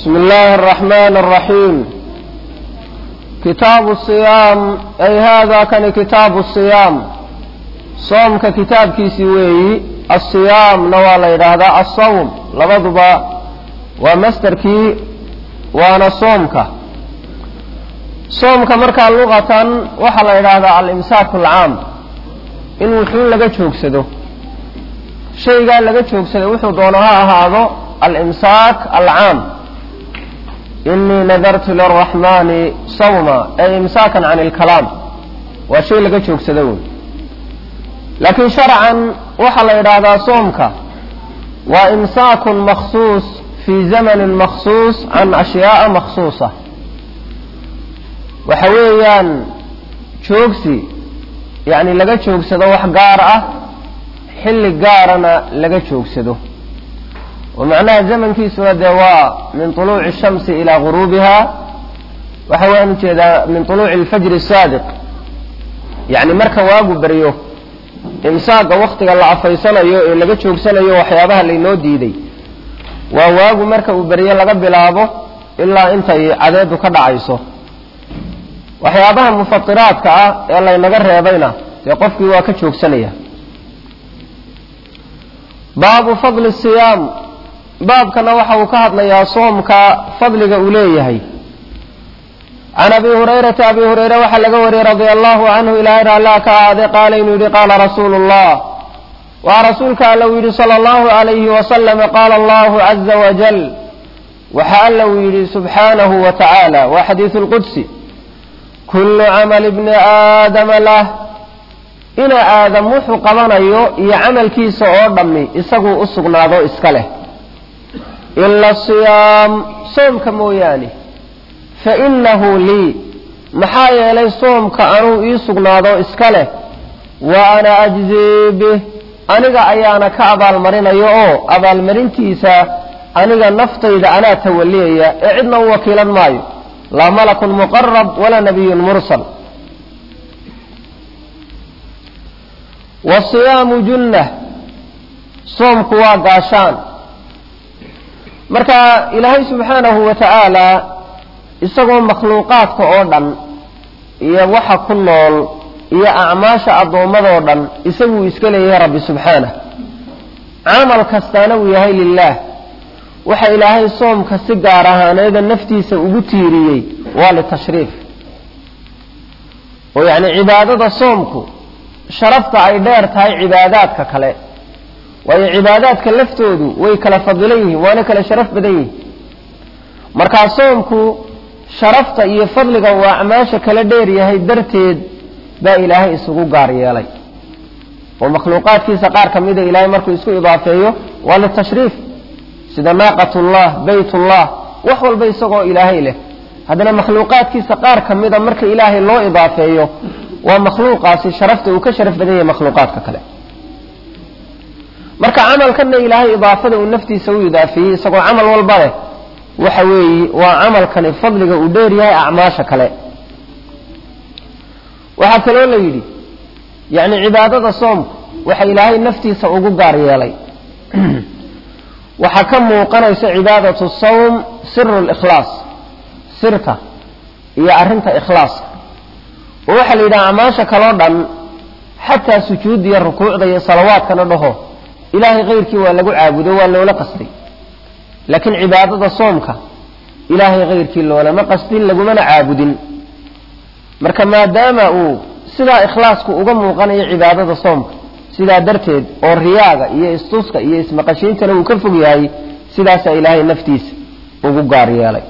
بسم الله الرحمن الرحيم كتاب الصيام أي هذا كان كتاب الصيام صومك كتاب كيسي وي الصيام نوال هذا الصوم لبضبا ومستركي وانا صومك صومك مركا لغة وحل هذا الإمساك العام إن وحين لغا جوكسدو شيء قال لغا جوكسدو وحو دونها هذا الإمساك العام إني نذرت للرحمن صوما أي إمساكا عن الكلام وشيء لغا جوكسدو لكن شرعا وحل هذا صومك وإمساك مخصوص في زمن مخصوص عن أشياء مخصوصة وحويا جوكسي يعني لغا جوكسدو wax gaar ah xilli gaarana laga joogsado ومعناها زمن كيسنا دواء من طلوع الشمس إلى غروبها وحوان كذا من طلوع الفجر الصادق يعني مركا واقو بريو إمساق وقت الله عفيسنا يو لقد شوكسنا يو وحيابها اللي نو ديدي وواقو مركا بريو لقد بلابو إلا انت عدد كدع عيسو وحيابها مفطرات كا يلا ينقر يبينا يقف واكا شوكسنا باب فضل الصيام baabkana waxa uu ka hadlayaa soomka fadliga uu leeyahay can abi hurayrata abi hureyre waxaa laga wariyey radia allahu canhu ilaahay raallaa ka ahaade qaala inuu yidhi qaala rasuulu llah waa rasuulka alla uu yidhi sala allahu alayhi wasalama qaala allahu caza wajal waxa alla uu yidhi subxaanahu wa tacaala waa xadiisu lqudsi kullu camali bni aadama lah ina aadam wuxuu qabanayo iyo camalkiisa oo dhammi isaguu u sugnaado iska leh ila siyaam soomka mooyaane fa innahu lii maxaa yeelay soomka anuu ii sugnaado iska leh wa ana ajzii bih aniga ayaana ka abaalmarinayo oo abaalmarintiisa aniga naftayda anaa tawaliyaya ee cidna u wakiilan maayo laa malakun muqarab walaa nabiyun mursal wasiyaamu junnah soomku waa gaashaan marka ilaahay subxaanahu wa tacaala isagoo makhluuqaadka oo dhan iyo waxa ku nool iyo acmaasha addoommadoo dhan isaguu iska leeyahay rabbi subxaanah camal kastaana uu yahay lilaah waxa ilaahay soomka si gaar ahaaneeda naftiisa ugu tiiriyey waa litashriif oo yacni cibaadada soomku sharafta ay dheer tahay cibaadaadka kale waayo cibaadaadka laftoodu way kala fadilan yihiin waana kala sharaf badan yihiin markaa soomku sharafta iyo fadliga uu acmaasha kala dheer yahay darteed baa ilaahay isugu gaar yeelay oo makhluuqaadkiisa qaar ka mida ilaahay markuu isku idaafeeyo waa litashriif sida naaqatullah baytullah wax walba isagoo ilaahay leh haddana makhluuqaadkiisa qaar ka mida marka ilaahay loo idaafeeyo waa makhluuqaasi sharafta uu ka sharaf badan yahay makhluuqaadka kale marka camalkanna ilaahay idaafada uu naftiisa u idaafeeyey isagoo camal walba leh waxa weeye waa camalkani fadliga uu dheer yahay acmaasha kale waxaa kaloo la yidhi yacni cibaadada soomku waxa ilaahay naftiisa ugu gaar yeelay waxaa ka muuqanaysa cibaadatu sawm siru likhlaas sirta iyo arrinta ikhlaaska oo waxaa la yidhaha acmaasha kaloo dhan xataa sujuudda iyo rukuucda iyo salawaadkana dhaho ilaahay kayrkii waa lagu caabudo waa loola qastay laakiin cibaadada soomka ilaahay kayrkii loolama qastin lagumana caabudin marka maadaama uu sidaa ikhlaasku uga muuqanayo cibaadada soomka sidaa darteed oo riyaaga iyo istuska iyo ismaqashiintana uu ka fog yahay sidaasaa ilaahay naftiisa ugu gaar yeelay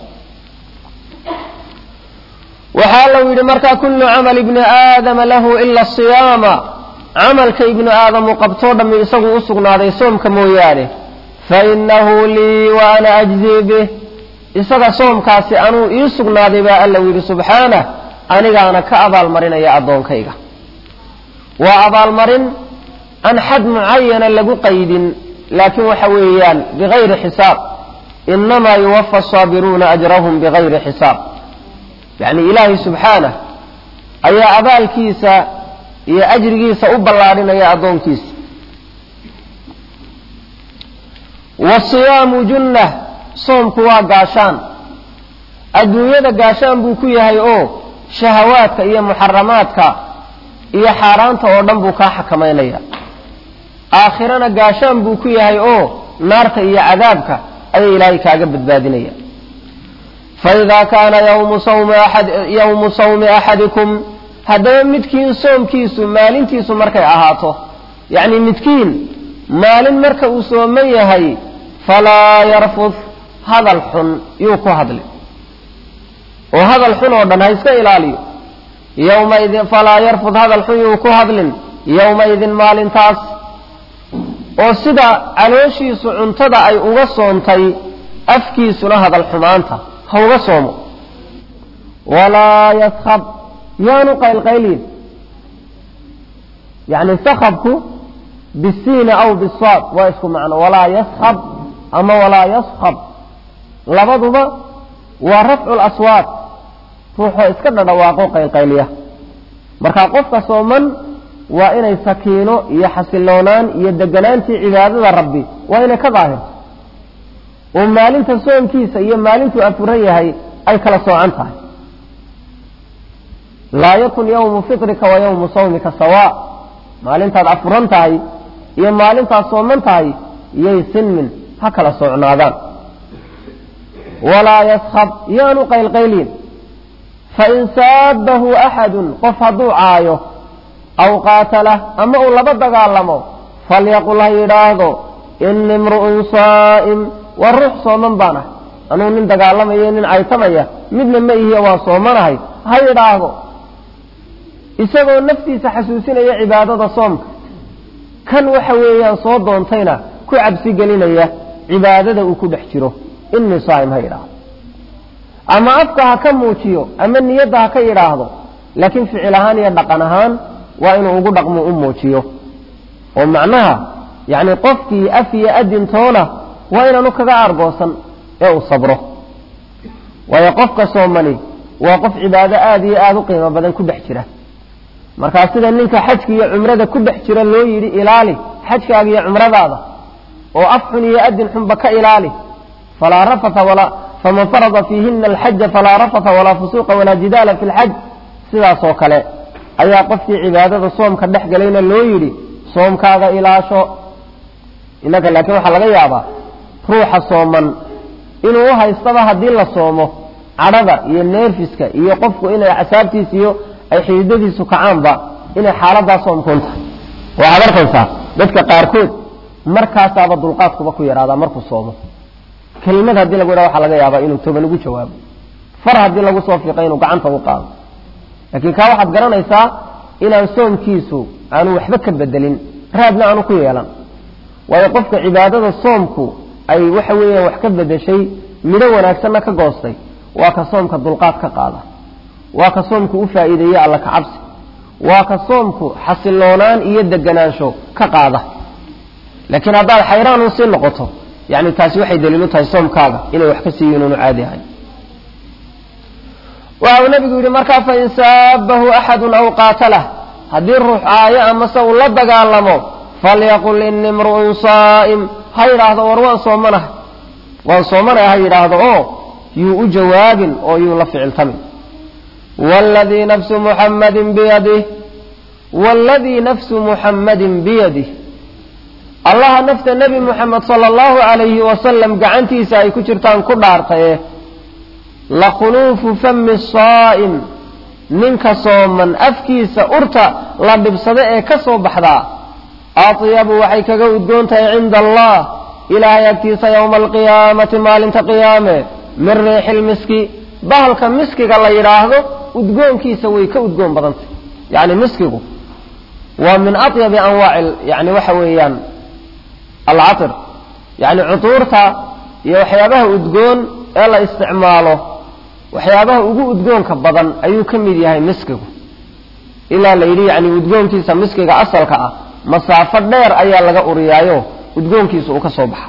waxaa lau yidhi markaa kullu camal ibni aadama lahu ila siyaama camalka ibnu aadamu qabtoo dhammi isagu u sugnaaday soomka mooyaane fa innahu lii wa ana ajzii bih isaga soomkaasi anuu ii sugnaaday baa alla yidhi subxaanah anigaana ka abaalmarinaya addoonkayga waa abaalmarin aan xad mucayana lagu qaydin laakiin waxa weeyaan bigayri xisaab inamaa yuwafa asaabiruuna ajrahum bigayri xisaab yacni ilaahay subxaanah ayaa abaalkiisa iyo ajrigiisa u ballaadhinaya addoonkiisa wasiyaamu junnah soomku waa gaashaan adduunyada gaashaan buu ku yahay oo shahawaadka iyo muxaramaadka iyo xaaraanta oo dhan buu kaa xakamaynaya aakhirana gaashaan buu ku yahay oo naarta iyo cadaabka ayay ilaahay kaaga badbaadinaya faidaa kaana yawmu sawmi axadikum haddaba midkiin soomkiisu maalintiisu markay ahaato yacni midkiin maalin marka uu sooman yahay falaa yarfud hadal xun yuu ku hadli oo hadal xun oo dhan ha iska ilaaliyo yowmaidin falaa yarfud hadal xun yuu ku hadlin yowmaidin maalintaas oo sida calooshiisu cuntada ay uga soontay afkiisuna hadal xumaanta ha uga soomo walaa yaskab yaanu qaylqaylin yani sakabku bisiina aw bisaad waa isku macno walaa yaskab ama walaa yaskab labaduba waa rafcu laswaad ruuxoo iska dhadhawaaqo qaylqayliya marka qofka sooman waa inay sakiino iyo xasiloonaan iyo deganaantii cibaadada rabbi waa inay ka daahirto oo maalinta soomkiisa iyo maalintuu afuran yahay ay kala soocan tahay laa yakun yawmu fitrika wa yawmu sawmika sawa maalintaad afuran tahay iyo maalintaad sooman tahay yay sinmin ha kala socnaadaan walaa yaskab yaanu qaylqayliin fain saabahu axadun qof hadduu caayo aw qaatalah ama uu laba dagaalamo falyaqul ha yidhaahdo ini imru'un saa'im waa ruux sooman baan ah anuu nin dagaalamaya nin caytamaya midna ma ihiyo waa soomanahay ha yidhaahdo isagoo naftiisa xasuusinaya cibaadada soomka kan waxa weeyaan soo doontayna ku cabsi gelinaya cibaadada uu ku dhex jiro inii saa'im ha yidhaahdo ama afka ha ka muujiyo ama niyadda ha ka yidhaahdo laakiin ficil ahaan iyo dhaqan ahaan waa inuu ugu dhaqmo u muujiyo oo macnaha yacni qofkii af iyo adintoona waa inaanu kaga aargoosan ee uu sabro waayo qofka soomani waa qof cibaado aada iyo aada u qiimo badan ku dhex jira markaa sida ninka xajka iyo cumrada ku dhex jira loo yidhi ilaali xajkaaga iyo cumradaada oo af xun iyo adin xunba ka ilaali falaa rafata walaa faman farada fiihina alxaja falaa rafata walaa fusuuqa walaa jidaala fi lxaj sidaasoo kale ayaa qofkii cibaadada soomka dhex galayna loo yidhi soomkaaga ilaasho innaka laakiin waxaa laga yaabaa ruuxa sooman inuu u haystaba haddii la soomo cadhada iyo neerfiska iyo qofku inay casaabtiisa iyo ay xididadiisu kacaanba inay xaaladaa soomkuun tahay waxaad arkaysaa dadka qaarkood markaasaaba dulqaadkuba ku yaraadaa markuu soomo kelimad haddii lagu yidhaha waxaa laga yaabaa inuu toban ugu jawaabo far haddii lagu soo fiiqay inuu gacanta u qaado laakiin kaa waxaad garanaysaa inaan soomkiisu aanu waxba ka bedelin raadna aanu ku yeelan waayo qofka cibaadada soomku ay waxa weeyaan wax ka bedeshay midho wanaagsanna ka goostay waa ka soomka dulqaad ka qaada waa ka soomku u faa'iideeye alla ka cabsi waa ka soomku xasiloonaan iyo deganaansho ka qaada laakiin haddaad xayraan u sii noqoto yani taasi waxay daliil u tahay soomkaaga inay wax ka siiyo inuunu caadi ahay waxa uu nabigu yidhi markaa fain saabahu axadun aw qaatalah haddii ruux caayo amase uu la dagaalamo falyaqul ini imru'un saa'im ha yidhaahdo war waan soomanahay waan soomanahay ha yidhaahdo oo yuu u jawaabin oo yuu la ficiltamin wladii nafsu muxammadin biyadih waaladii nafsu muxammadin biyadih allaha nafta nebi muxamed sala allahu calayhi wasalam gacantiisa ay ku jirtaan ku dhaartaye lakhuluufu fami saa'im ninka sooman afkiisa urta la dhibsado ee ka soo baxdaa atyabu waxay kaga udgoon tahay cinda allah ilaahay agtiisa yowma alqiyaamati maalinta qiyaame min riixi lmiski bahalka miskiga la yidhaahdo udgoonkiisa way ka udgoon badantay yani miskigu waa min atyabi anwaaci yani waxa weeyaan alcatir yani cutuurta iyo waxyaabaha udgoon ee la isticmaalo waxyaabaha ugu udgoonka badan ayuu ka mid yahay miskigu ilaa la yidhi yani udgoonkiisa miskiga asalka ah masaafo dheer ayaa laga uriyaayo udgoonkiisa uu ka soo baxa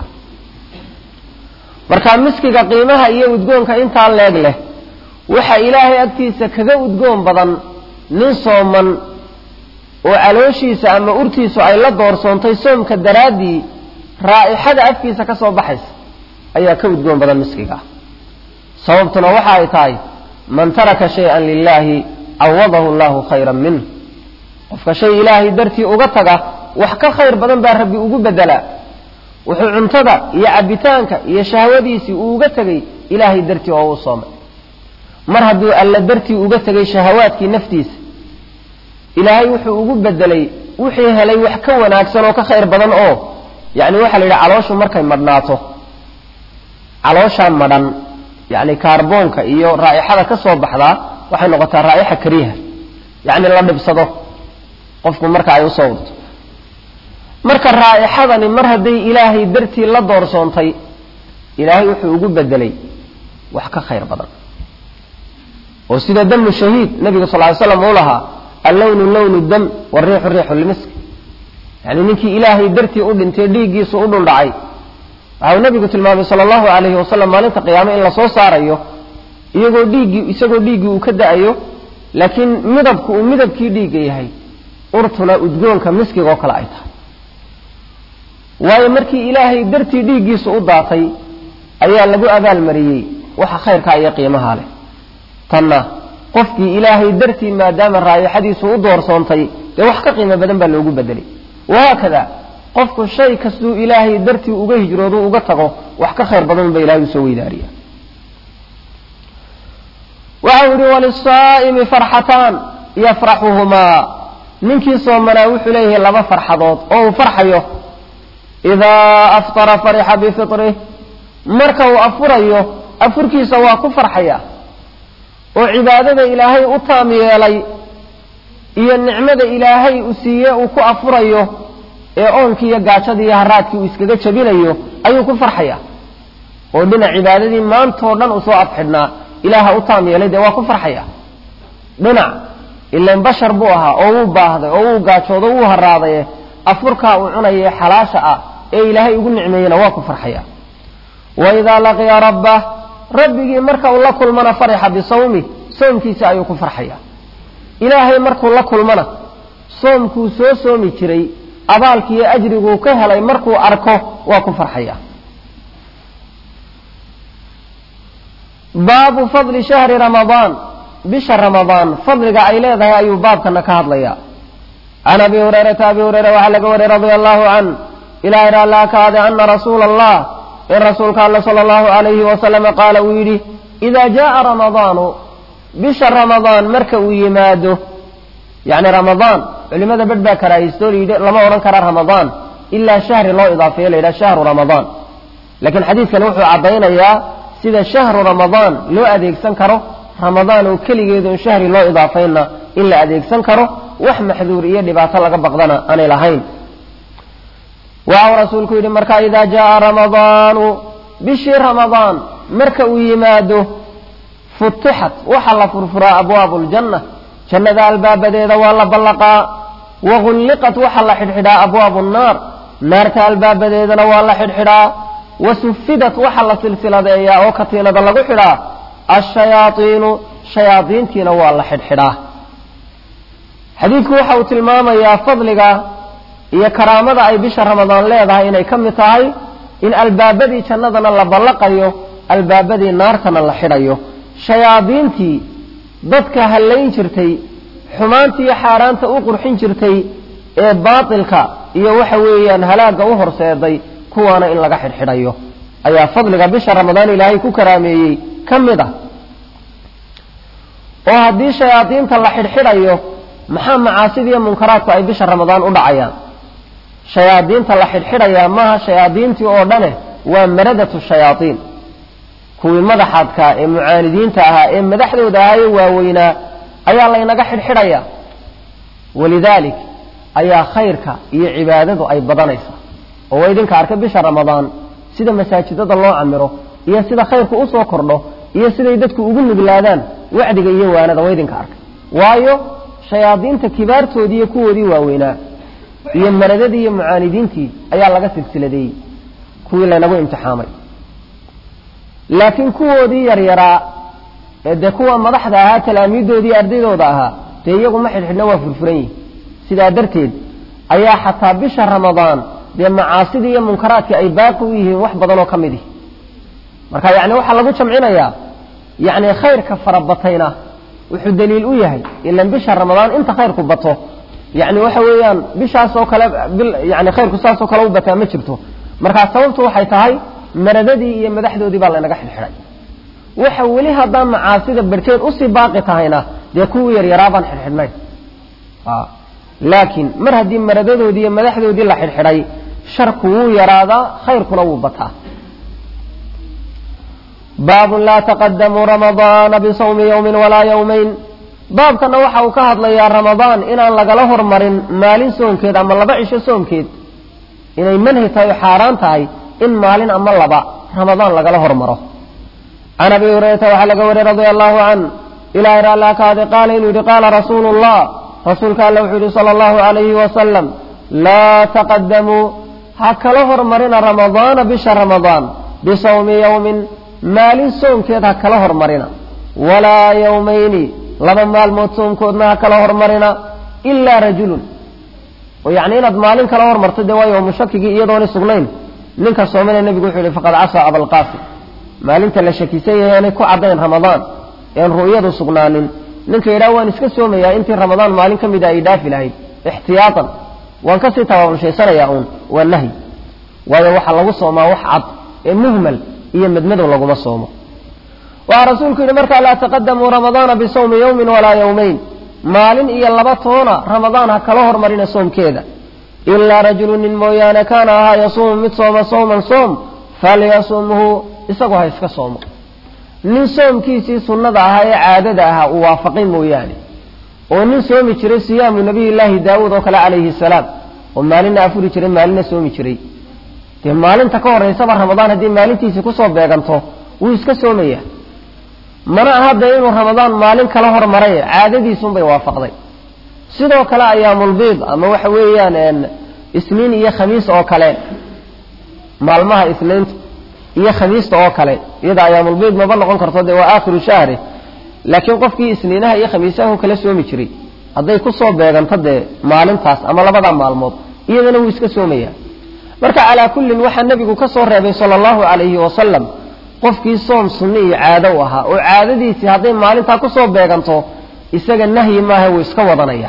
marka miskiga qiimaha iyo udgoonka intaa leeg leh waxa ilaahay agtiisa kaga udgoon badan nin sooman oo calooshiisa ama urtiisu ay la doorsoontay soomka daraaddii raa'ixada afkiisa ka soo baxaysa ayaa ka udgoon badan miskiga sababtuna waxa ay tahay man taraka shay-an lilaahi cawadahu allahu khayran minh qofka shay ilaahay dartii uga taga wax ka khayr badan baa rabbi ugu bedelaa wuxuu cuntada iyo cabbitaanka iyo shahwadiisii uu uga tegay ilaahay dartii oo u soomay mar hadduu alla dartii uga tegay shahawaadkii naftiisa ilaahay wuxuu ugu bedelay wixii helay wax ka wanaagsan oo ka khayr badan oo yacni waxaa la yidhi calooshu markay madhnaato calooshaa madhan yacni kaarboonka iyo raa'ixada ka soo baxdaa waxay noqotaa raa'ixa kariiha yacni la dhibsado qofku marka ay usoo urto marka raa'ixadani mar hadday ilaahay dartii la doorsoontay ilaahay wuxuu ugu bedelay wax ka khayr badan oo sida damu shahiid nabiga sal ly slam uu lahaa allownu lownu dam wariixu riixu lmisk yani ninkii ilaahay dartii u dhintay dhiiggiisu u dhuldhacay waxau nabigu tilmaamay sala allahu alayhi wasalam maalinta qiyaame in lasoo saarayo iyagoo dhiiggii isagoo dhiiggii uu ka da-ayo laakiin midabku uu midabkii dhiigga yahay urtuna udgoonka miskiga oo kale ay tahay waayo markii ilaahay dartii dhiiggiisu u daatay ayaa lagu abaalmariyey waxa khayrkaa iyo qiimaha leh tanna qofkii ilaahay dartii maadaama raayixadiisu u doorsoontay dee wax ka qiimo badan baa loogu bedelay wahaakada qofku shay kastuu ilaahay dartii uga hijroodu uga tago wax ka khayr badan ba ilahay usoo weydaariya waxau yihi walisaa'imi farxataan yafraxuhumaa ninkii soomanaa wuxuu leeyahay laba farxadood oo uu farxayo idaa aftara farixa bifitrih marka uu afurayo afurkiisa waa ku farxaya oo cibaadada ilaahay u taam yeelay iyo nicmada ilaahay u siiye uu ku afurayo ee oonkii iyo gaajadii iyo haraadkii uu iskaga jabinayo ayuu ku farxaya oo dhinac cibaadadii maantoo dhan uu soo afxidhnaa ilaaha u taam yeelay dee waa ku farxaya dhinac ilan bashar buu ahaa oo wuu baahday oo wuu gaajoodo wuu haraadaye afurkaa uu cunaye xalaasha ah ee ilaahay ugu nicmeeyena waa ku farxaya wa idaa laqiya rabbah rabbigii marka uu la kulmana farixa bisawmi soomkiisa ayuu ku farxaya ilaahay markuu la kulmana soomkuu soo soomi jiray abaalkiiyo ajriguu ka helay markuu arko waa ku farxaya baabu fadli shahri ramadaan bisha ramadaan fadliga ay leedahay ayuu baabkana ka hadlaya can abi hurayrata abi hureyra waxaa laga wariyey radia allahu can ilahay raallaa ka ade ana rasuula allah in rasuulka alle sala allahu alayhi wasalama qaala uu yidhi idaa jaaa ramadaanu bisha ramadaan marka uu yimaado yacni ramadaan culimada bedh baa karaahiysto layidhi lama odhan kara ramadaan ilaa shahri loo idaafeeyo la yidhaha shahru ramadaan laakiin xadiidkani wuxuu caddaynayaa sida shahru ramadaan loo adeegsan karo ramadaan oo keligeedu in shahri loo idaafaynna in la adeegsan karo wax maxduur iyo dhibaato laga baqdana aanay lahayn waxau rasuulku yidhi marka idaa jaaa ramadaanu bishii ramadaan marka uu yimaado futixat waxaa la furfuraa abwaabu ljanna jannada albaabadeeda waa la ballaqaa wagulliqat waxaa la xidhxidhaa abwaabu nnaar naarta albaabadeedana waa la xidhxidhaa wasufidat waxaa la silsiladeeyaa oo katiinada lagu xidhaa ashayaaiinu shayaadiintiina waa la xidhxidhaa xadiidku waxa uu tilmaamayaa fadliga iyo karaamada ay bisha ramadaan leedahay inay ka mid tahay in albaabadii jannadana la ballaqayo albaabadii naartana la xidhayo shayaadiintii dadka hallayn jirtay xumaantii iyo xaaraanta u qurxin jirtay ee baatilka iyo waxa weeyaan halaagga u horseeday kuwaana in laga xidhxidhayo ayaa fadliga bisha ramadaan ilaahay ku karaameeyey ka mid ah oo haddii shayaadiinta la xidhxidhayo maxaa macaasida iyo munkaraadku ay bisha ramadaan u dhacayaan shayaadiinta la xidhxidhayaa maaha shayaadiintii oo dhane waa maradatu shayaaiin kuwii madaxaadkaa ee mucaanidiinta ahaa ee madaxdooda ahaaye waaweynaa ayaa laynaga xidhxidhaya walidaalik ayaa khayrka iyo cibaadadu ay badanaysaa oo waa idinka arka bisha ramadaan sida masaajidada loo camiro iyo sida khayrku usoo kordho iyo siday dadku ugu nuglaadaan wacdiga iyo waanada waa idinka arkay waayo shayaadiinta kibaartoodii iyo kuwoodii waaweynaa iyo maradadii iyo mucaanidiintii ayaa laga silsiladeeyey kuwii laynagu imtixaamay laakiin kuwoodii yaryaraa ee dee kuwa madaxda ahaa talaamiidoodii ardaydooda ahaa dee iyagu ma xidhxidhna waa furfuran yihin sidaa darteed ayaa xataa bisha ramadaan dee macaasidii iyo munkaraadkii ay baaqi u yihiin wax badanoo ka mid ihi marka yani waxaa lagu jamcinayaa yani khayrka farabatayna wuxuu daliil u yahay ilan bisha ramadaan inta khayrku bato yani waxa weeyaan bishaasoo kale yani khayrku saasoo kale u bataa ma jirto markaa sababtu waxay tahay maradadii iyo madaxdoodii baa laynaga xidhxidhay waxa weli haddaan macaasida barhkeed usii baaqi tahayna dee kuwii yaryaraa baan xidhxidhnayn laakiin mar haddii maradadoodii iyo madaxdoodii la xidhxidhay sharku wuu yaraadaa khayrkuna wuu bataa baabun laa taqadamuu ramadaana bisawmi yowmin walaa yowmayn baabkana waxa uu ka hadlayaa ramadaan inaan lagala hormarin maalin soonkeed ama laba cisho soonkeed inay manhi tahay oo xaaraan tahay in maalin ama laba ramadaan lagala hormaro can abi hurayrata waxaa laga wariyey radia allahu can ilahi raallaa kaade qaala inuu yidhi qaala rasuulu llah rasuulka alla wuxuu yidhi sala allahu alayhi wasalam laa taqadamuu ha kala hormarina ramadaana bisha ramadaan bisawmi yowmin maalin soonkeed ha kala hormarina walaa yowmayni laba maalmood soonkoodna ha kala hormarina ilaa rajulun oo yacni inaad maalin kala hormarto dee waa yowmu shakigii iyadoona sugnayn ninka soomana nebigu wuxuu yihi faqad casaa abalqaasim maalinta la shakisan yahay aanay ku caddayn ramadaan ean ru'yadu sugnaanin ninka yidhaha waan iska soomayaa intii ramadaan maalin ka mida ay dhaafi lahayd ixtiyaatan waan kasii tabaabulshaysanayaa uun waa nahyi waayo waxaa lagu soomaa wax cad ee muhmal iyo madmadow laguma soomo waxaa rasuulku yidhi markaa laa taqadamuu ramadaana bisawmi yowmin walaa yowmayn maalin iyo laba toona ramadaan ha kala hormarina soomkeeda ilaa rajulu nin mooyaane kaana ahaa yasuumu mid sooma sawman soom falyasumhu isagu ha iska soomo nin soomkiisii sunnada ahaa ee caadada ahaa uu waafaqay mooyaane oo nin soomi jiray siyaamu nabiyillaahi daawuud oo kale calayhi salaam oo maalinna afuri jiray maalinna soomi jiray dee maalinta ka horaysaba ramadaan haddii maalintiisii kusoo beeganto wuu iska soomaya mana aha dee inuu ramadaan maalin kala hormaray caadadiisunbay waafaqday sidoo kale ayaamulbiid ama waxa weeyaan isniin iyo khamiis oo kale maalmaha isniinta iyo khamiista oo kale iyada ayaamulbiid maba noqon karto dee waa aakhiru shahri laakiin qofkii isniinaha iyo khamiisahu kala soomi jiray hadday kusoo beeganto dee maalintaas ama labada maalmood iyadana wuu iska soomaya marka calaa kullin waxaa nebigu ka soo reebay sala allahu calayhi wasalam qofkii soom sunni iyo caado u ahaa oo caadadiisii hadday maalintaa kusoo beeganto isaga nahyi maaha wuu iska wadanaya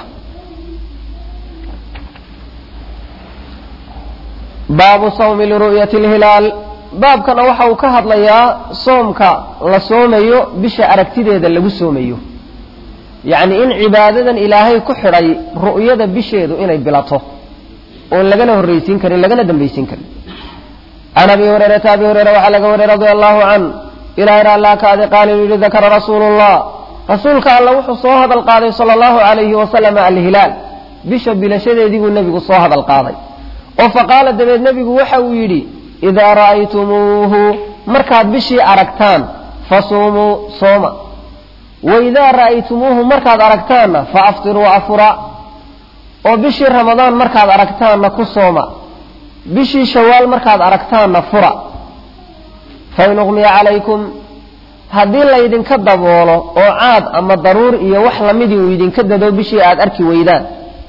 baabu sawmi liru'yati lhilaal baabkana waxa uu ka hadlayaa soomka la soomayo bisha aragtideeda lagu soomayo yacni in cibaadadan ilaahay ku xidhay ru'yada bisheedu inay bilato oon lagana horraysiin karin lagana dambaysiin karin can abi hurayrata abi hureyra waxaa laga wariyey radia allahu can ilahay raallaa kaade qaala inuu yihi dakara rasuulu llah rasuulka alla wuxuu soo hadal qaaday sala allahu calayhi wasalam alhilaal bisha bilashadeedii buu nebigu soo hadal qaaday oo faqaala dabeed nebigu waxa uu yidhi idaa ra'aytumuuhu markaad bishii aragtaan fasuumuu sooma wa idaa ra'aytumuuhu markaad aragtaanna fa aftiruu afura oo bishii ramadaan markaad aragtaanna ku sooma bishii shawaal markaad aragtaanna fura fain uqmiya calaykum haddii laydinka daboolo oo caad ama daruur iyo wax lamidii uu idinka dado bishii aad arki weydaan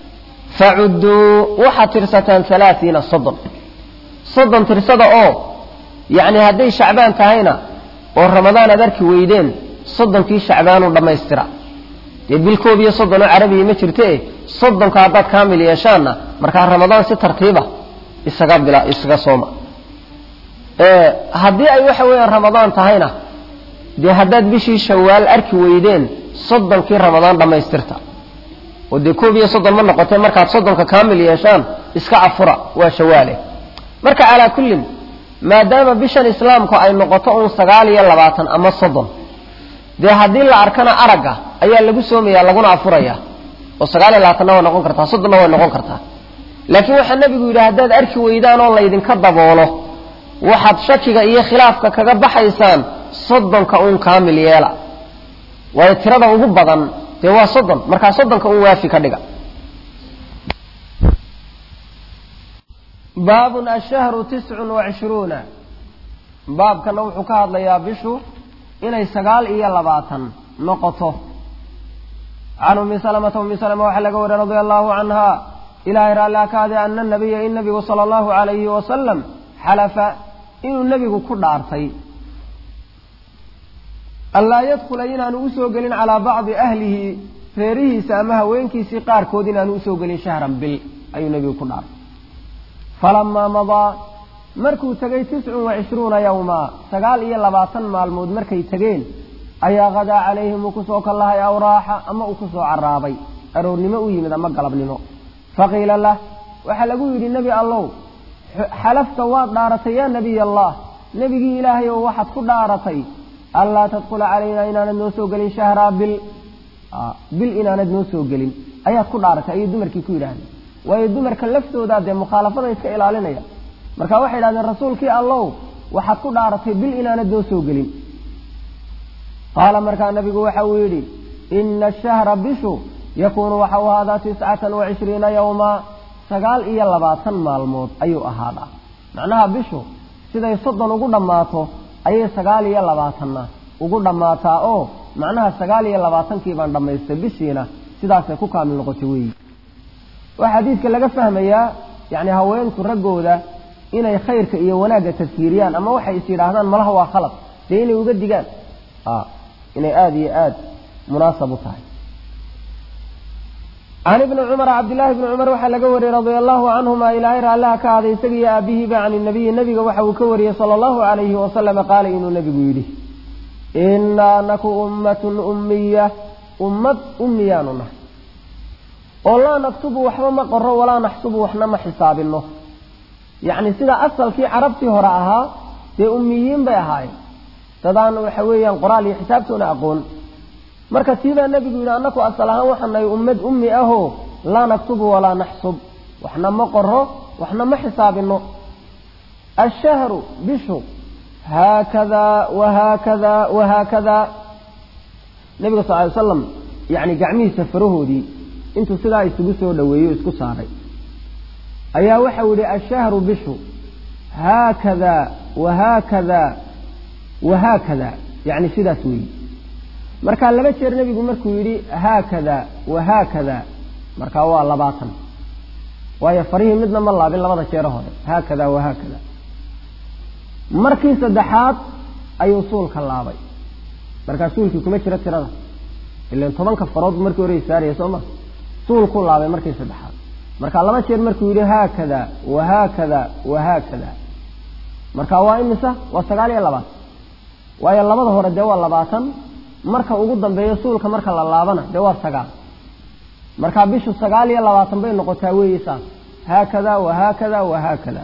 facudduu waxaad tirsataan alaaiina soddon soddon tirsada oo yacni hadday shacbaan tahayna oo ramadaan aad arki weydeen soddonkii shacbaanu dhammaystira dee bil koob iyo soddon oo carabiya ma jirte soddonka haddaad kaamil yeeshaanna markaa ramadaan si tartiiba isaga bila isaga sooma haddii ay waxa weeyaan ramadaan tahayna dee haddaad bishii shawaal arki weydeen soddonkii ramadaan dhammaystirta oo dee koob iyo soddon ma noqotee markaad soddonka kaamil yeeshaan iska afura waa shawaale marka calaa kullin maadaama bishan islaamku ay noqoto uun sagaal iyo labaatan ama soddon dee haddii la arkana aragga ayaa lagu soomaya laguna afuraya oo sagaal iyo labaatanna way noqon kartaa soddonna way noqon kartaa laakiin waxaa nebigu yidhi haddaad arki weydaan oo laydinka daboolo waxaad shakiga iyo khilaafka kaga baxaysaan soddonka uun kaamil yeela waayo tirada ugu badan dee waa soddon markaa soddonka uun waafi ka dhiga baabun ashahru tiscun wacishruuna baabkana wuxuu ka hadlayaa bishu inay sagaal iyo labaatan noqoto can ummi salamata ummi salama waxaa laga wariy radia allahu canha ilaahay raallaa kaade ana nabiya in nabigu sala allahu calayhi wasalam xalafa inuu nebigu ku dhaartay anlaa yadkula inaanu usoo gelin calaa bacdi ahlihi reerihiisa ama haweenkiisii qaarkood inaanu usoo gelin shahran bil ayuu nebigu ku dhaartay falamaa madaa markuu tegay tiscun wa cishruuna yowmaa sagaal iyo labaatan maalmood markay tegeen ayaa hadaa calayhim uu kusoo kallahay awraaxa ama uu kusoo caraabay aroornimo u yimid ama galabnimo faqiila lah waxaa lagu yidhi nebi allow xalafta waad dhaaratay yaa nebiy allah nebigii ilaahay oo waxaad ku dhaaratay anlaa tadkula calaynaa inaanad noo soo gelin shahraa bil bil inaanad noo soo gelin ayaad ku dhaaratay ayay dumarkii ku yidhaahdeen waayo dumarka laftoodaa dee mukhaalafada iska ilaalinaya marka waxay idhahdeen rasuulkii allow waxaad ku dhaaratay bil inaanad noo soo gelin qaala markaa nabigu waxa uu yidhi ina ashahra bishu yakuunu waxa uu ahaadaa tiscatan wa cishriina yowmaa sagaal iyo labaatan maalmood ayuu ahaadaa macnaha bishu siday soddon ugu dhammaato ayay sagaal iyo labaatanna ugu dhammaataa oo macnaha sagaal iyo labaatankii baan dhammaystay bishiina sidaasay ku kaamil noqotay weeyi waxaa xadiidka laga fahmayaa yacni haweenku raggooda inay khayrka iyo wanaagga tadkiiriyaan ama waxay is yidhaahdaan malaha waa khalad dee inay uga digaan inay aada iyo aada munaasab u tahay can ibni cumar cabdillaahi bni cumar waxaa laga wariyey radia allahu canhuma ilaahay raallaha ka haday isagiiyo aabihiiba can inabiyi nebiga waxa uu ka wariyey sala allahu calayhi wasalama qaala inuu nebigu yidhi inaa naku ummatun ummiya ummad ummiyaanu nahay oo laa naktubu waxba ma qoro walaa naxsubu waxna ma xisaabinno yacni sida asalkii carabtii hore ahaa dee ummiyiin bay ahaayeen dadaan waxa weeyaan qoraal iyo xisaabtoona aqoon marka tiibaa nebigu yidhi annaku asal ahaan waxaan nahay ummad ummi ahoo laa naktubu walaa naxsub waxna ma qoro waxna ma xisaabinno ashahru bishu haakadaa wahaakadaa wahaakadaa nebiga sal ly slam yacni gacmihiisa farahoodii intuu sidaa isugu soo dhoweeyo isku saaray ayaa waxau yidhi ashahru bishu haakadaa wahaakadaa wahaakada yacni sidaas weeyi markaa laba jeer nebigu markuu yidhi haakada wahaakada markaa waa labaatan waayo farihii midna ma laabin labada jeero hore haakada wahaakada markii saddexaad ayuu suulka laabay markaa suulkii kuma jiro tirada ilan tobanka farood markii hore saaraya soo ma suulkuu laabay markii saddexaad markaa laba jeer markuu yidhi haakada wahaakada wahaakada marka waa imisa waa sagaal iyo labaatan waayo labada hore dee waa labaatan marka ugu dambeeyo suulka marka la laabana dee waa sagaal markaa bishu sagaal iyo labaatan bay noqotaa weeye saas haakada wahaakada wahaakada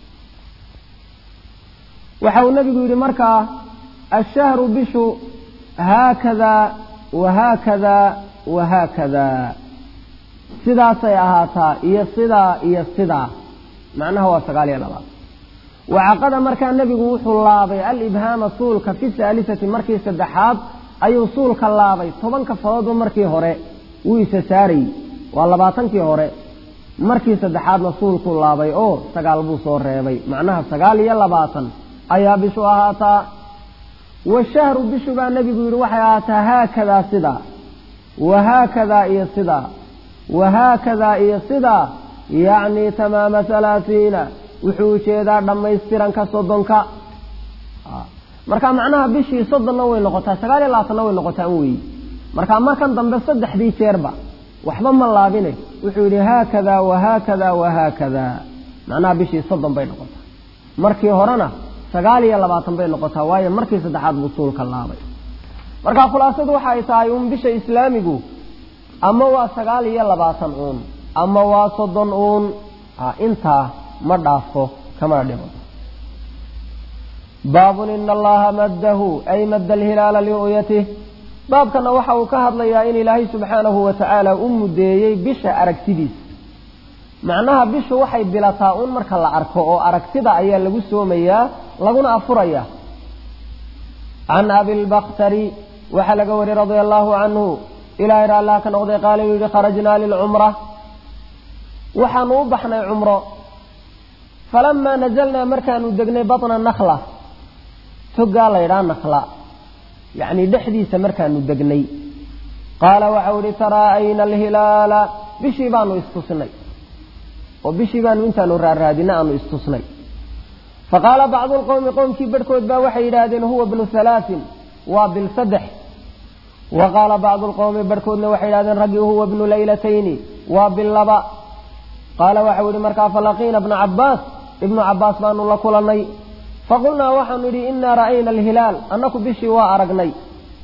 waxa uu nabigu yidhi markaa ashahru bishu haakada wahaakada wahaakada sidaasay ahaataa iyo sidaa iyo sidaa macnaha waa sagaal iyo labaatan wacaqada markaa nebigu wuxuu laabay alibhaama suulka fi saalisati markii saddexaad ayuu suulka laabay tobanka faroodba markii hore wuu isa saarayy waa labaatankii hore markii saddexaadna suulkuu laabay oo sagaal buu soo reebay macnaha sagaal iyo labaatan ayaa bishu ahaataa washahru bishu baa nebigu yidhi waxay ahaataa haakadaa sidaa wahaakadaa iyo sidaa wahaakadaa iyo sidaa yacni tamaama halaasiina wuxuu ujeedaa dhammaystiranka soddonka marka macnaha bishii soddonna way noqotaa sagaal iyo labaatanna way noqotaa an weeyi marka markan dambe saddexdii jeerba waxba ma laabine wuxuu yidhi haakada wahaakada wahaakada macnaha bishii soddon bay noqotaa markii horena sagaal iyo labaatan bay noqotaa waayo markii saddexaad buu suulka laabay marka khulaasadu waxa ay tahay uun bisha islaamigu ama waa sagaal iyo labaatan uun ama waa soddon uun intaa ma dhaafo kamana dhimato baabun ina allaha maddahu ay madda alhilaala liru'yatih baabkana waxa uu ka hadlayaa in ilaahay subxaanahu wa tacaala u muddeeyey bisha aragtidiisa macnaha bishu waxay bilataa un marka la arko oo aragtida ayaa lagu soomayaa laguna afurayaa can abilbaktari waxaa laga wariyey radia allahu canhu ilaahay raallah ka noqday qaala inuu yihi kharajnaa lilcumra waxaanu u baxnay cumro falamaa nazalnaa markaanu degnay batna nakla togaa laydhaa nakla yacni dhexdiisa markaanu degnay qaala waxau ihi taraa'ayna alhilaala bishii baanu istusnay oo bishii baanu intaanu raaraadina aanu istusnay faqaala bacdu lqowmi qowmkii barhkood baa waxay yidhaahdeen huwa bnu halaatin waa bil saddex wa qaala bacdu lqowmi barhkoodna waxay yidhahdeen raggii huwa bnu laylatayni waa bil laba qaala waxau yihi markaa falaqiina bna cabbaas ibnu cabbaas baanu la kulannay faqulnaa waxaanu idhi inaa ra'ayna alhilaal annaku bishii waa aragnay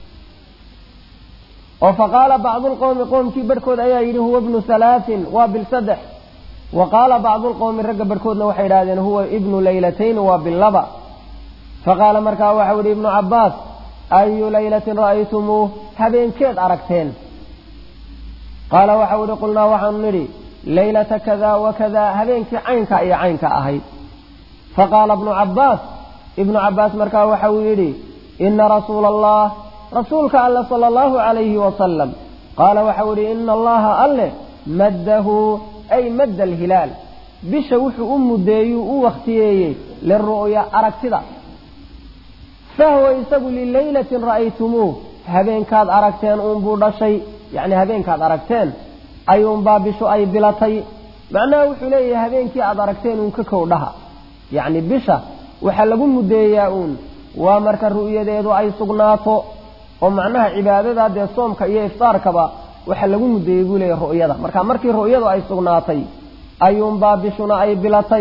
oo faqaala bacdu lqowmi qoomkii barhkood ayaa yidhi huwa bnu halaatin waa bil saddex wa qaala bacdu lqowmi ragga barhkoodna waxay idhahdeen huwa ibnu laylatayn waa bil laba faqaala markaa waxau yihi ibnu cabbaas ayu laylatin ra'aytumuuh habeenkeed aragteen qaala waxau yihi qulnaa waxaanu nidhi laylata kada wa kada habeenkii caynka iyo caynka ahayd faqaala ibnu cabbaas ibnu cabbaas markaa waxau yidhi ina rasuula allah rasuulka alle sala allahu calayhi wasalam qaala waxau yidhi ina allaha alle maddahu ay madda alhilaal bisha wuxuu u muddeeyuu u wakhtiyeeyey liru'ya aragtida fahuwa isagu lilaylatin ra'aytumuuh habeenkaad aragteen uunbuu dhashay yacni habeenkaad aragteen ayuunbaa bishu ay bilatay macnaha wuxuu leeyahay habeenkii aad aragteen uun ka kowdhaha yacni bisha waxaa lagu muddeeyaa uun waa marka ru'yadeedu ay sugnaato oo macnaha cibaadada dee soomka iyo iftaarkaba waxaa lagu muddeeyey buu leeyahy ru'yada marka markii ru'yadu ay sugnaatay ayuunbaa bishuna ay bilatay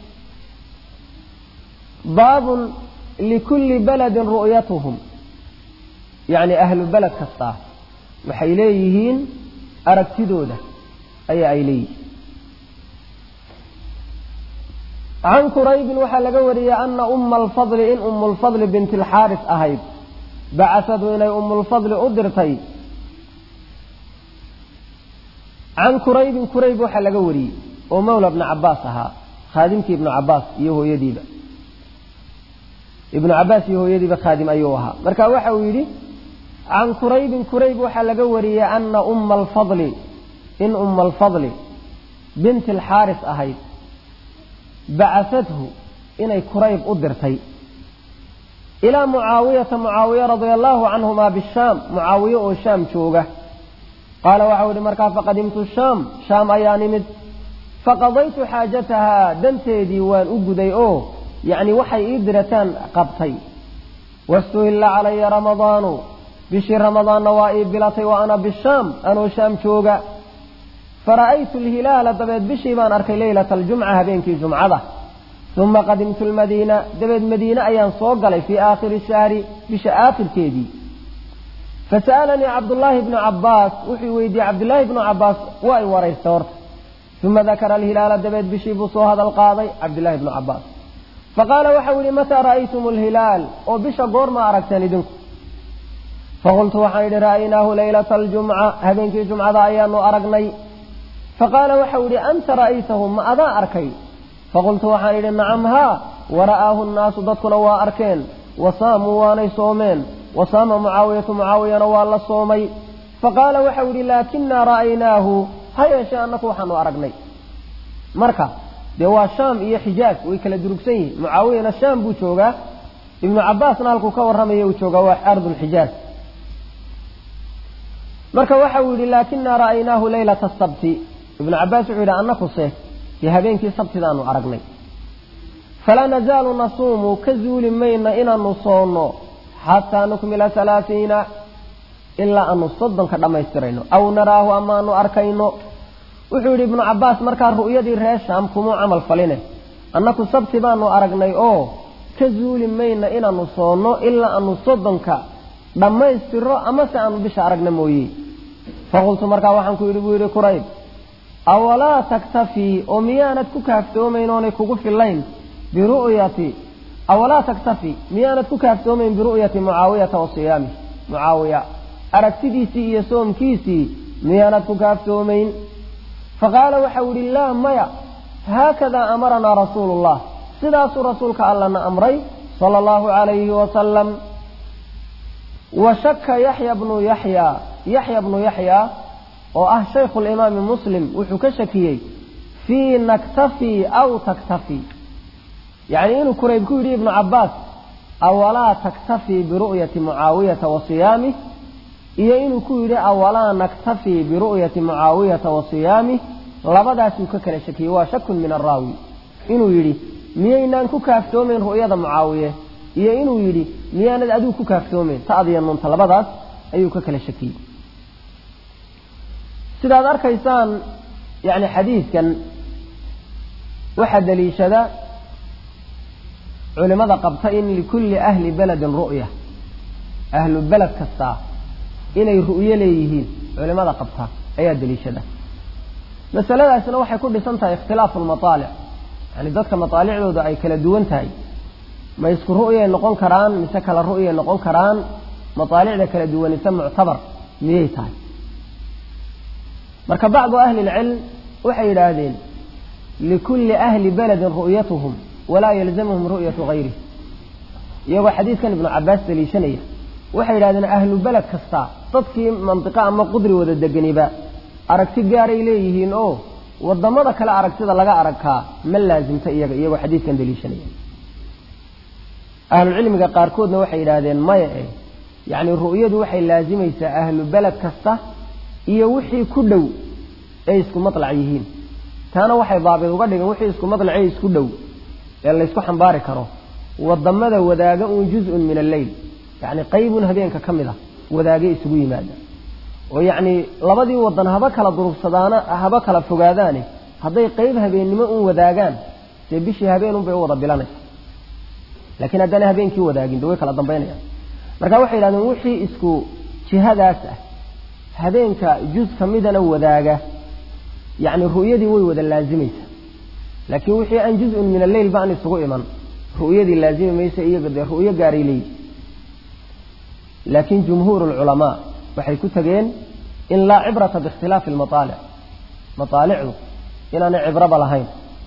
baabun likulli baladin ru'yatuhum yacni ahlu beled kastaa waxay leeyihiin aragtidooda ayaa ay leeyihiin can quraybin waxaa laga wariyey ana umma alfadli in umu lfadli binti alxaaris ahayd bacasadu inay umulfadli u dirtay can quraybin qurayb waxaa laga wariyey oo mawla bni cabaas ahaa khaadimkii ibnu cabaas iyo hooyadiiba ibnu cabaas iyo hooyadiiba khaadim ayuu ahaa marka waxa uu yidhi can quraybin qurayb waxaa laga wariyey ana umma alfadli in umma alfadli binti alxaaris ahayd bacasadhu inay qurayb u dirtay ilaa mucaawiyata mucaawiya radia allaahu canhumaa bishaam mucaawiye oo shaam jooga qaala waxau yihi markaa faqadimtu shaam shaam ayaa nimid faqadaytu xaajatahaa danteedii waan u guday oo yacni waxay ii dirataan qabtay wastuhilla calaya ramadaanu bishii ramadaanna waa ii bilatay wa ana bishaam anoo shaam jooga fara'aytu alhilaala dabeed bishii baan arkay leylata aljumca habeenkii jumcada uma qadimtu lmadiina dabeed madiine ayaan soo galay fii aakhiri shahri bisha aakhirkeedii fasa'alanii cabdullaahi bnu cabbaas wuxuu weydiiyey cabdullaahi bnu cabbaas waa i waraystay horta uma dakara alhilaala dabeed bishii buu soo hadal qaaday cabdullaahi bnu cabbaas faqaala waxau yihi mataa ra'aytum alhilaal oo bisha goorma aragteen idinku faqultu waxaan idhi ra'aynaahu leylata aljumca habeenkii jumcada ayaanu aragnay faqaala waxau yihi anta ra'aytahu ma adaa arkay faqultu waxaan idhi nacam haa wara'aahu nnaasu dadkuna waa arkeen wasaamuu waanay soomeen wasaama mucaawiyatu mucaawiyana waa la soomay faqaala waxau yidhi laakinaa ra'aynaahu ha yeeshee annaku waxaanu aragnay marka dee waa shaam iyo xijaaj way kala durugsan yihiin mucaawiyana shaam buu joogaa ibnu cabbaasna halkuu ka warramaya uu joogaa waa ardulxijaaj marka waxau yidhi laakinaa ra'aynaahu leylata sabti ibnu cabbaas wuxuu yidhi annakuse dee habeenkii sabtidaanu aragnay falaa nazaalu nasuumu ka zuuli mayna inaanu soonno xataa nukmila halaaiina ilaa aanu soddonka dhammaystirayno aw naraahu amaanu arkayno wuxuu yidhi ibnu cabbaas markaa ru'yadii reer shaam kumuu camal faline annaku sabti baanu aragnay oo ka zuuli mayna inaanu soonno ilaa aanu soddonka dhammaystiro amase aanu bisha aragna mooye faqultu markaa waxaan ku yidhi buu yidhi kurayb awalaa taktafii oo miyaanad ku kaaftoomayn oonay kugu fillayn biru'yati awalaa taktafi miyaanad ku kaaftoomayn biru'yati mucaawiyata wa siyaamih mucaawiya aragtidiisii iyo soomkiisii miyaanad ku kaaftoomayn faqaala waxau yihi laa maya haakadaa amaranaa rasuulu llah sidaasuu rasuulka allana amray sala allahu calayhi wasalam wa shaka yaxya bnu yaxya yaxya bnu yaxya oo ah shaykhu limaami muslim wuxuu ka shakiyey fii naktafi aw taktafi yacni inuu kurayb ku yidhi ibnu cabbaas awalaa taktafii biru'yati mucaawiyata wa siyaamih iyo inuu ku yidhi awalaa naktafii biru'yati mucaawiyata wa siyaamih labadaasuu ka kala shakiyey waa shakun min araawi inuu yidhi miyaynaan ku kaaftoomayn ru'yada mucaawiye iyo inuu yidhi miyaanad adigu ku kaaftoomeyn ta'diya nuunta labadaas ayuu ka kala shakiyey sidaad arkaysaan yani xadiidkan waxaa daliishada culimada qabta in likulli ahli beledin ru'ya ahlu beled kastaa inay ru'yo leeyihiin culimada qabta ayaa daliishada masaladaasna waxay ku dhisan tahay ikhtilaafu lmataalic yani dadka mataalicdooda ay kala duwan tahay ma isku ru'yay noqon karaan mise kala ru'yay noqon karaan mataalicda kala duwanise muctabar miyay tahay marka bacdu ahli lcilm waxay yidhaahdeen likulli ahli beledin ru'yatuhum walaa yalzamuhum ru'yatu gayrih iyagoo xadiidkan ibnu cabaas daliishanaya waxay yidhahdeen ahlu beled kasta dadkii mandiqo ama qudri wada deganiba aragti gaaray leeyihiin oo wadamada kale aragtida laga aragkaa ma laasimta iyaga iyagoo xadiidkan daliishanaya ahlucilmiga qaarkoodna waxay yidhaahdeen maya eh yacni ru'yadu waxay laasimaysaa ahlu beled kasta iyo wixii ku dhow ay isku matlac yihiin taana waxay daabid uga dhigan wixii isku matlace isku dhow ee laysku xambaari karo wadamada wadaaga uun juz-un min alleyl yacni qaybun habeenka ka mid a wadaage isugu yimaada oo yacni labadii wadan haba kala durugsadaana haba kala fogaadaane hadday qayb habeennimo un wadaagaan dee bishii habeenun bay u wada bilanaysa laakiin haddaana habeenkii wadaagin de way kala dambaynayaan marka waxay yidhahdeen wixii isku jihadaas ah habeenka juz ka midana wadaaga yacni ru'yadii way wada laazimaysa laakiin wixii aan juz-un min alleyl ba an isugu iman ru'yadii laazimi maysa iyaga dee ru'yo gaaray leeyihi laakiin jumhuur lculamaa waxay ku tageen in laa cibrata biikhtilaafi almataalic mataalicdu inaanay cibraba lahayn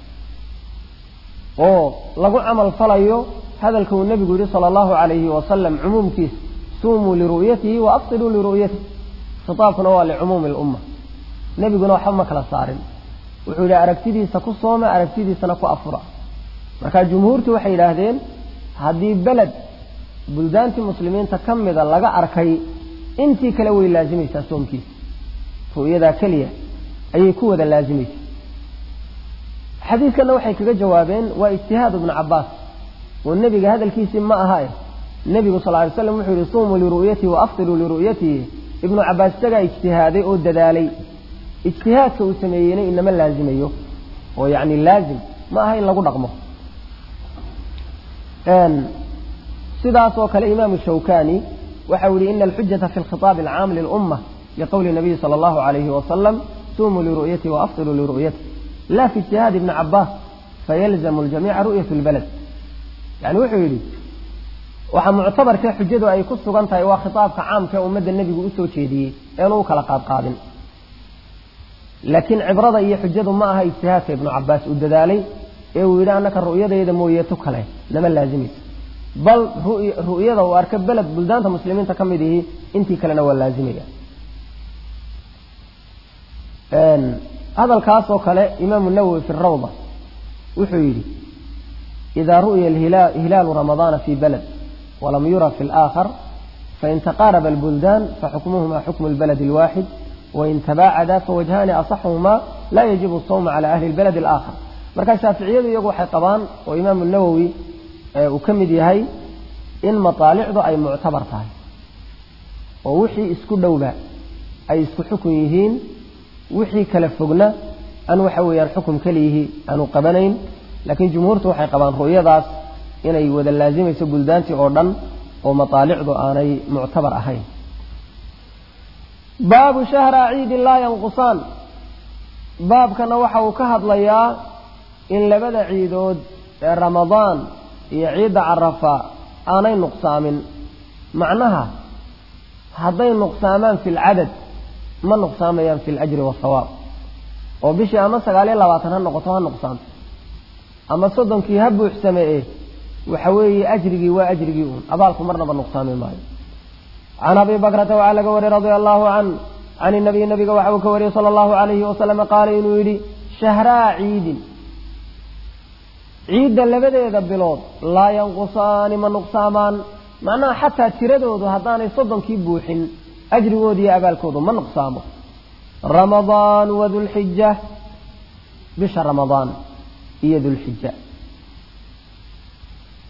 oo lagu camal falayo hadalka uu nebigu yihi sala allahu calayhi wasalam cumuumkiisa suumuu liru'yatihi wa afsiluu liru'yatihi khitaabkuna waa licumuumi lumma nebiguna waxba ma kala saarin wuxuu yidhi aragtidiisa ku sooma aragtidiisana ku afura marka jumhuurtu waxay yidhaahdeen haddii beled buldaantii muslimiinta ka mida laga arkay intii kale way laazimaysaa soomkiisa ru'yadaa keliya ayay ku wada laazimaysaa xadiidkanna waxay kaga jawaabeen waa ijtihaad ibnu cabaas oo nebiga hadalkiisii ma ahae nebigu sal ly slam wuxuu yihi suumuu liru'yatihi wa afsiluu liru'yatihi ibnu cabaas isagaa ijtihaaday oo dadaalay ijtihaadka uu sameeyeyna inama laazimayo oo yacni laazim ma aha in lagu dhaqmo sidaas oo kale imaamu shawkani waxa uu yihi ina alxujata fi lkhitaabi alcaam lilumma liqowli nabiyi sala allahu alayhi wasalam suumuu liru'yatihi wa afsiluu liru'yatihi la fi ijtihaadi ibni cabaas fayalzamu ljamiica ru'yat lbalad yani wuxuu yidhi waxaa muctabarkee xujadu ay ku sugan tahay waa khitaabka caamka ee ummadda nebigu usoo jeediyey eenu u kala qaadqaadin laakiin cibrada iyo xujadu ma aha ijtihaadka ibnu cabaas uu dadaalay ee uu yidhi annaka ru'yadayda mooyeeto kale nama laazimaysa bal ru'yada uu arka beled buldaanta muslimiinta ka mid ihi intii kalena waa laazimaya hadalkaas oo kale imaamu nawowi fi rawda wuxuu yidhi إذا رؤي الهلال, هلال رمضان في بلد ولم يرى في الآخر فإن تقارب البلدان فحكمهما حكم البلد الواحد وإن تباعدا فوجهان أصحهما لا يجب الصوم على أهل البلد الآخر marka shaaficiyadu iyagu waxay qabaan oo imaamu nawowi uu ka mid yahay in mataalicdu ay muctabar tahay oo wixii isku dhowba ay isku xukun yihiin wixii kala fogna aan waxa weeyaan xukum keliyihii aanu qabanayn laakiin jumhuurtu waxay qabaan ru'yadaas inay wada laazimayso buldaantii oo dhan oo mataalicdu aanay muctabar ahayn baabu shahra ciidin laa yanqusaan baabkana waxa uu ka hadlayaa in labada ciidood ee ramadaan iyo ciidda carafa aanay nuqsaamin macnaha hadday nuqsaamaan fi lcadad ma nuqsaamayaan fi lajri wasawaab oo bishii ama sagaal iyo labaatan ha noqoto ha nuqsaanto ama soddonkii ha buuxsameeye waxa weeye ajrigii waa ajrigii uun abaalku marnaba nuqsaami maayo can abi bakrata waxaa laga wariyey radia allahu can can inabiy nabiga waxa uu ka wariyey sala allahu alayhi wasalama qaala inuu yidhi shahraa ciidin ciidda labadeeda bilood laa yanqusaani ma nuqsaamaan macnaha xataa tiradoodu haddaanay soddonkii buuxin ajrigooda iyo abaalkoodu ma nuqsaamo ramadaan wa dulxija bisha ramadaan iyo dulxija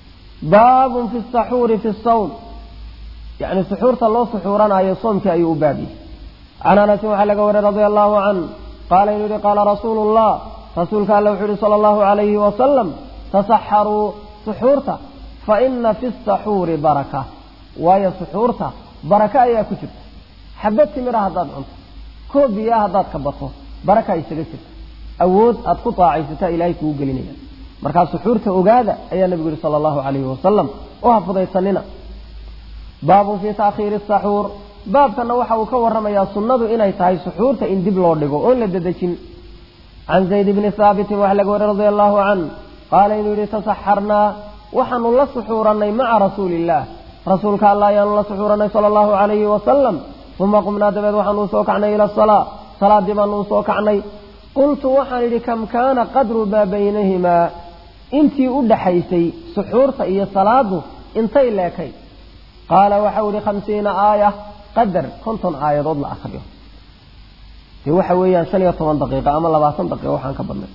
baabun fi saxuuri fi sawm yacni suxuurta loo suxuuranayo soomkii ayuu u baabiyey can anasin waxaa laga wariyey radia allahu can qaala inuu yihi qaala rasuulu llah rasuulka alla wuxuu yihi sala allahu alayhi wasalam tasaxaruu suxuurta fa ina fi saxuuri baraka waayo suxuurta baraka ayaa ku jirta xabad timira haddaad cunto koob biyaa haddaad ka bato baraka isaga jirta awood aad ku taacaysataa ilaahay kugu gelinaya markaa suxuurta ogaada ayaa nabigu yihi sala allahu calayhi wasalam u hafudaysanina baabun fii taakhiiri saxuur baabkana waxa uu ka warramayaa sunnadu inay tahay suxuurta in dib loo dhigo oon la dedejin can zayd bni haabitin waxaa laga wariy radia allahu can qaala inuu yihi tasaxarnaa waxaanu la suxuurannay maca rasuuli illaah rasuulka alla ayaanu la suxuurannay sala allahu calayhi wasalam uma qumnaa dabeed waxaanu usoo kacnay ila asalaa salaaddii baanu usoo kacnay qultu waxaan idhi kam kaana qadru maa baynahimaa intii u dhaxaysay suxuurta iyo salaadu intay leekay qaala waxau idhi khamsiina aaya qadar konton aayadood la akriyo dee waxa weeyaan shan iyo toban daqiiqa ama labaatan daqiiqa waxaan ka badnay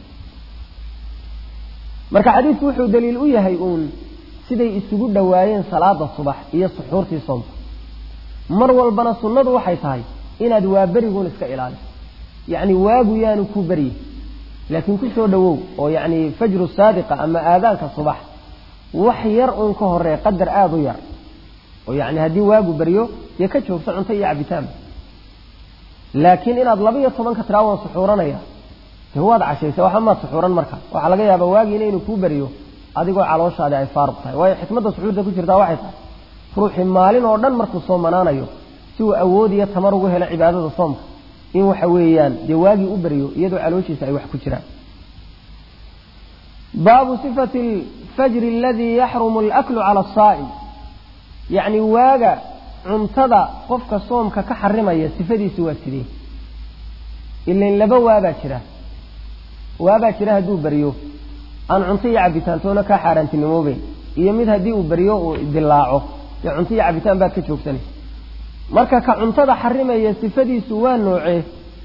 marka xadiidku wuxuu daliil u yahay uun siday isugu dhowaayeen salaada subax iyo suxuurtii soomka mar walbana sunnadu waxay tahay inaad waaberiguun iska ilaaliso yacni waagu yaanu ku berye laakiin ku soo dhowow oo yacni fajru saadiqa ama aadaanka subax wax yar uun ka horee qadar aada u yar oo yacni haddii waagu beryo dee ka joogso cunto iyo cabitaanba laakiin inaad laba iyo tobanka tiraa waan suxuuranaya dee waad cashaysa waxa maad suxuuran marka waxaa laga yaabaa waagiina inuu kuu beryo adigoo calooshaadi ay faaruq tahay waayo xikmadda suxuurta ku jirtaa waxay tahay ruuxii maalin oo dhan markuu soomanaanayo si uu awood iyo tamar ugu helo cibaadada soomka in waxa weeyaan dee waagii u beryo iyadoo calooshiisa ay wax ku jiraan baabu sifati alfajri aladii yaxrumu alaklu cala asaa'im yacni waaga cuntada qofka soomka ka xarimaya sifadiisu waa sidee ilain laba waabaa jira waabaa jira hadduu beryo aan cunto iyo cabitaantoona kaa xaaraantinimoobeyn iyo mid haddii uu beryo uu dilaaco dee cunto iyo cabitaan baad ka joogsanaysa marka ka cuntada xarimaya sifadiisu waa noocee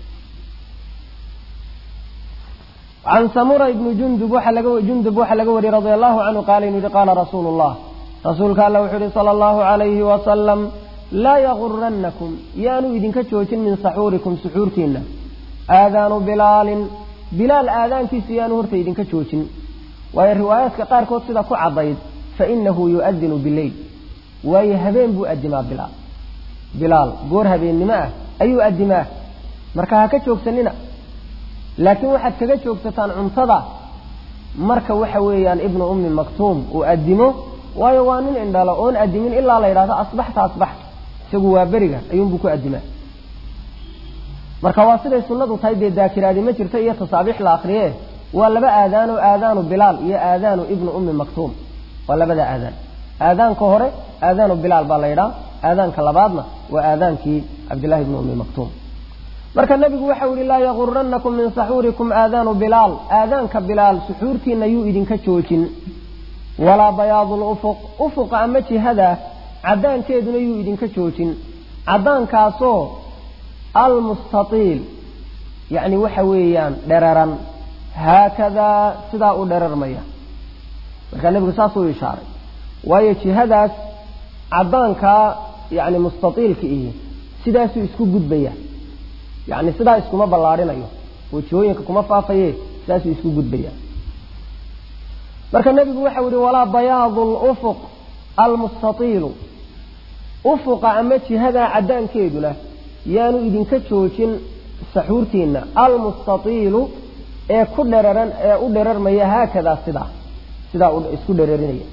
can samura ibni jundub waxaa laga jundub waxaa laga wariyey radia allahu canhu qaala inuu yihi qaala rasuulu llah rasuulka alla wuxuu yihi sala allahu calayhi wasalam laa yagurannakum yaanu idinka joojin min saxuurikum suxuurtiinna aadaanu bilaalin bilaal aadaankiisu yaanu horta idinka joojin waayo riwaayaadka qaarkood sida ku caddayd fa inahu yu'adinu bileyl waayo habeen buu adimaa bilaal bilaal goor habeennimo ah ayuu adimaa marka ha ka joogsanina laakiin waxaad kaga joogsataan cuntada marka waxa weeyaan ibnu ummi maktuum uu adimo waayo waa nin indhalo oon adimin ilaa la yidhahdo asbaxta asbaxta isagu waa beriga ayuunbuu ku adimaa marka waa siday sunnadu tahay dee daakiraadi ma jirto iyo tasaabiix la akriye waa laba aadaano aadaanu bilaal iyo aadaanu ibnu ummi maktuum waa labada aadaan aadaanka hore aadaanu bilaal baa la yidhaha aadaanka labaadna waa aadaankii cabdillahi ibnu ummi maktuum marka nebigu waxau yihi laa yagurannakum min saxuurikum aadaanu bilaal aadaanka bilaal suxuurtiina yuu idinka joojin walaa bayaadu lufuq ufuqa ama jihada caddaankeeduna yuu idinka joojin caddaankaasoo almustatiil yacni waxa weeyaan dheraran haakadaa sidaa u dherarmaya markaa nebigu saasuu ishaaray waayo jihadaas caddaankaa yacni mustatiilka ihi sidaasuu isku gudbaya yacni sidaa iskuma ballaarhinayo wajihooyinka kuma faafaye sidaasuu isku gudbaya marka nebigu waxau yihi walaa bayaadu lufuq almustatiilu ufuqa ama jihadaa caddaankeeduna yaanu idinka joojin saxuurtiinna almustatiilu ee ku dheraran ee u dherarmaya haakadaa sidaa sidaa isku dherarinaya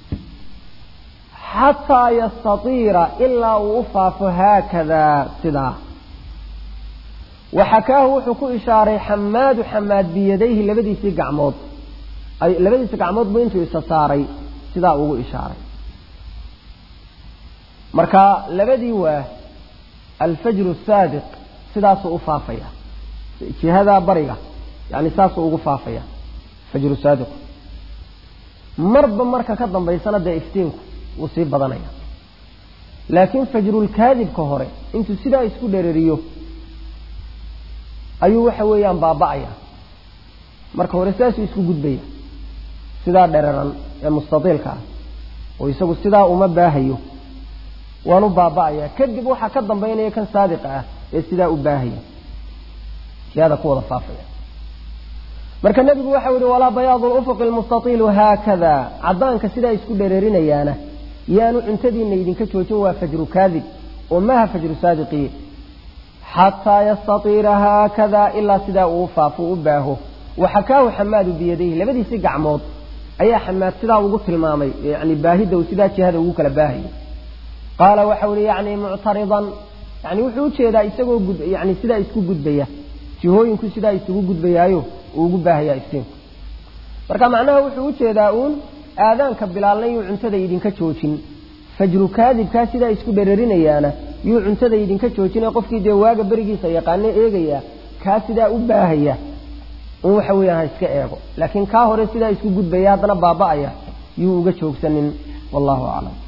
xataa yastatiira ilaa uu u faafo haakadaa sidaa waxakaahu wuxuu ku ishaaray xamaadu xamaad biyadayhi labadiisii gacmood labadiisii gacmood buu intuu isa saaray sidaa ugu ishaaray marka labadii waa alfajru saadiq sidaasuu u faafaya jihadaa bariga yani saasuu ugu faafaya fajru saadiqu marba marka ka dambaysana dee iftiinku wuu sii badanaya laakiin fajrulkaadibka hore intuu sidaa isku dhereriyo ayuu waxa weeyaan baaba'aya marka hore sidaasuu isku gudbaya sidaa dheraran ee mustatiilka ah oo isagu sidaa uma baahayo waanu baaba'aya kadib waxaa ka dambaynaya kan saadiqa ah ee sidaa u baahaya ashyaada ku wada faafaya marka nebigu waxau yihi walaa bayaadu lufuqi lmustaiilu haakada caddaanka sidaa isku dhereerinayaana yaanu cuntadiina idinka joojin waa fajru kaadib oo maaha fajru saadiqiye xataa yastatiira haakada ilaa sidaa uu faafo u baaho waxakaahu xamaadu biyadayhi labadiisii gacmood ayaa xamaad sidaa ugu tilmaamay yani baahidda uu sidaa jihada ugu kala baahayo qaala waxau ihi yani muctaridan yani wuxuu ujeedaa isagoo yani sidaa isku gudbaya jihooyinku sidaa isugu gudbayaayo uu ugu baahaya iftiinku marka macnaha wuxuu ujeedaa uun aadaanka bilaalna yuu cuntada idinka joojin fajru kaadibkaa sidaa isku dherarinayaana yuu cuntada idinka joojina qofkii dee waaga berigiisa yaqaano eegaya kaa sidaa u baahaya un waxa weeyaan ha iska eego laakiin kaa hore sidaa isku gudbaya haddana baaba'aya yuu uga joogsanin wallahu aclam